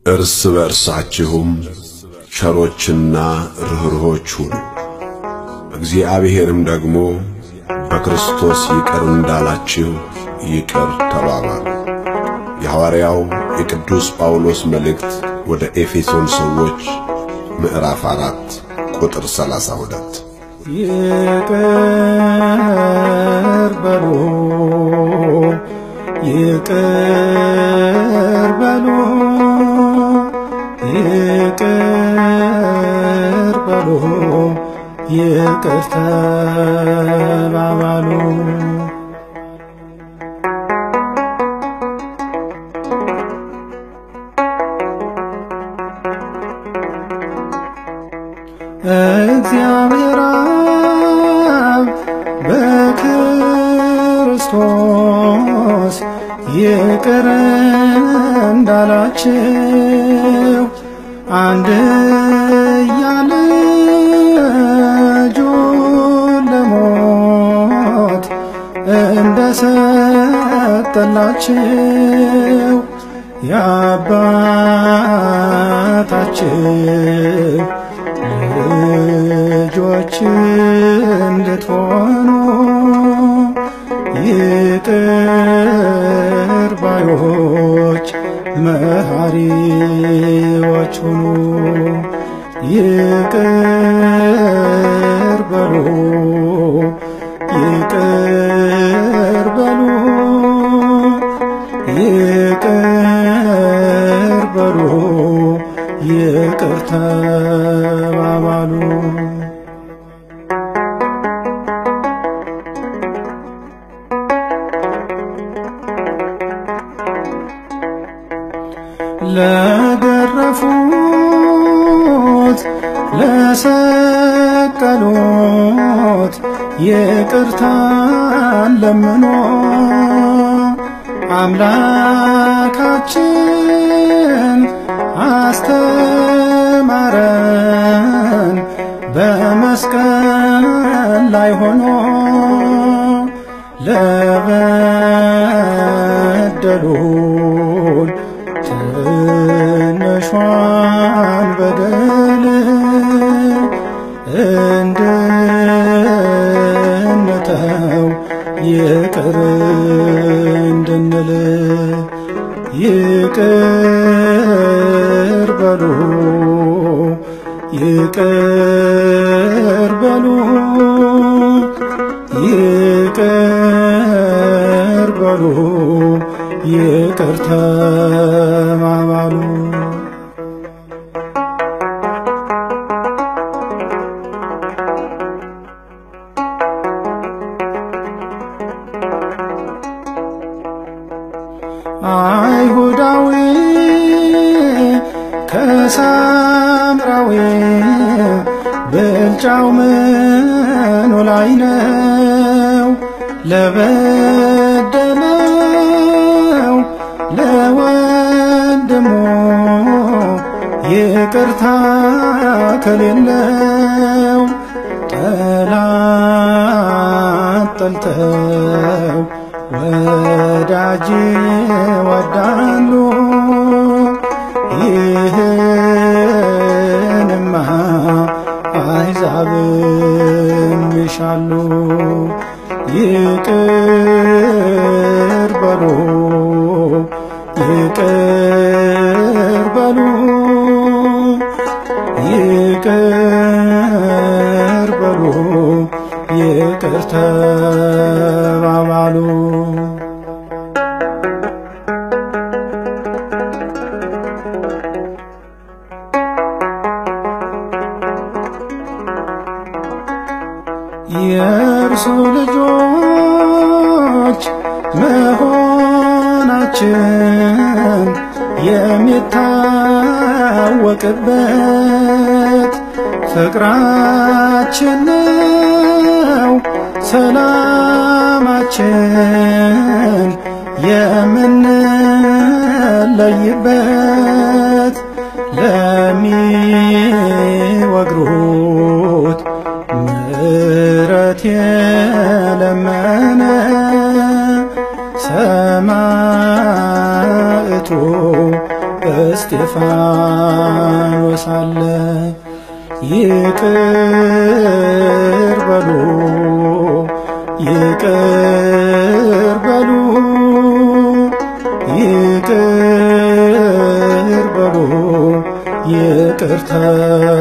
እርስ በእርሳችሁም ቸሮችና ርኅሩኆች ሁኑ፣ እግዚአብሔርም ደግሞ በክርስቶስ ይቅር እንዳላችሁ ይቅር ተባባሉ። የሐዋርያው የቅዱስ ጳውሎስ መልእክት ወደ ኤፌሶን ሰዎች ምዕራፍ አራት ቁጥር ሰላሳ ሁለት ይቅር በሉ ይቅር በሉ ይቅር በሉ ይቅር ተባባሉ። እግዚአብሔር አብ በክርስቶስ ይቅር እንዳላችሁ አንድያ ልጁን ለሞት እንደሰጠላችሁ የአባታችን ልጆች እንድትሆኑ ይቅር ባዮች መሐሪዎች ሁኑ። ይቅር በሉ ይቅር በሉ ይቅር በሉ ይቅር ተባባሉ። ለገረፉት ለሰቀሉት ይቅርታን ለምኖ አምላካችን አስተማረን በመስቀል ላይ ሆኖ ለበደሉን ትንሿን በደል እንድንተው ይቅር እንድንል ይቅር በሉ ይቅር በሉ ይቅር በሉ ይቅር ተባባሉ። አይሁዳዊ ከሳምራዊ ብልጫው ምኑ ላይ ነው? ለበደለው ለወንድሙ ይቅርታ ከሌለው ጠላት ጠልተው ወዳጅ ወዳሉ ይህንማ አሕዛብም ይሻሉ። ይቅር በሉ ይቅር በሉ ይቅር በሉ ይቅር ተባባሉ። የእርሱ ልጆች መሆናችን የሚታወቅበት ፍቅራችን ነው ሰላማችን የምንለይበት ለሚወግሩት ምሕረት የለመነ ሰማዕቱ እስጢፋኖስ አለ ይቅር በሉ ይቅር በሉ ይቅር በሉ ይቅር